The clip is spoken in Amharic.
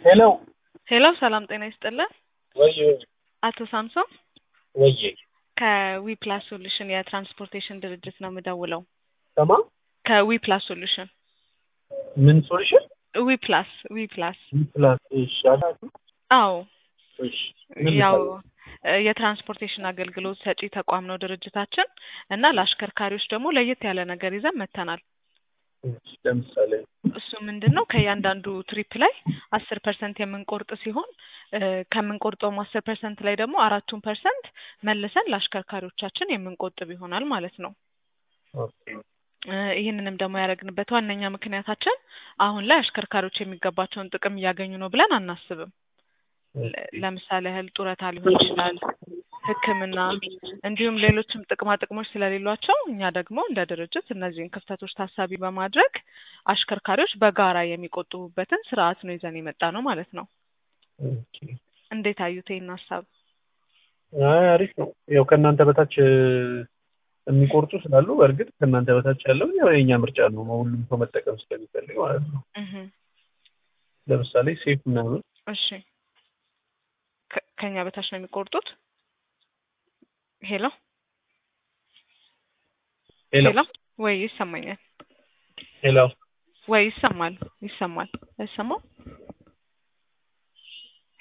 ሄሎ ሄሎ ሰላም ጤና ይስጥልን። ወይ አቶ ሳምሶን ወይ ከዊፕላስ ሶሉሽን የትራንስፖርቴሽን ድርጅት ነው የምደውለው። ሰማ ከዊፕላስ ሶሉሽን ምን ሶሉሽን ዊፕላስ ዊፕላስ ፕላስ ይሻላል። አዎ እሺ ምን ያው ልታዘዝ? እ የትራንስፖርቴሽን አገልግሎት ሰጪ ተቋም ነው ድርጅታችን እና ለአሽከርካሪዎች ደግሞ ለየት ያለ ነገር ይዘን መጥተናል። እሺ፣ ለምሳሌ እሱ ምንድን ነው ከእያንዳንዱ ትሪፕ ላይ አስር ፐርሰንት የምንቆርጥ ሲሆን እ ከምንቆርጠውም አስር ፐርሰንት ላይ ደግሞ አራቱን ፐርሰንት መልሰን ለአሽከርካሪዎቻችን የምንቆጥብ ይሆናል ማለት ነው። ኦኬ እ ይህንንም ደግሞ ያደረግንበት ዋነኛ ምክንያታችን አሁን ላይ አሽከርካሪዎች የሚገባቸውን ጥቅም እያገኙ ነው ብለን አናስብም። ለ- ለምሳሌ ያህል ጡረታ ሊሆን ይችላል፣ ሕክምና እንዲሁም ሌሎችም ጥቅማ ጥቅሞች ስለሌሏቸው እኛ ደግሞ እንደ ድርጅት እነዚህን ክፍተቶች ታሳቢ በማድረግ አሽከርካሪዎች በጋራ የሚቆጥቡበትን ስርዓት ነው ይዘን የመጣ ነው ማለት ነው። ኦኬ። እንዴት አዩት ይህን ሀሳብ? አይ አሪፍ ነው። ያው ከእናንተ በታች እ፣ የሚቆርጡ ስላሉ በእርግጥ ከእናንተ በታች ያለው ያው የእኛ ምርጫ ነው። ሁሉም ሰው መጠቀም ስለሚፈልግ ማለት ነው። እህ ለምሳሌ ሴፍ ምናምን እሺ ከ- ከኛ በታች ነው የሚቆርጡት? ሄሎ ሄሎ ሄሎ ወይ ይሰማኛል ሄሎ ወይ ይሰማል ይሰማል አይሰማም?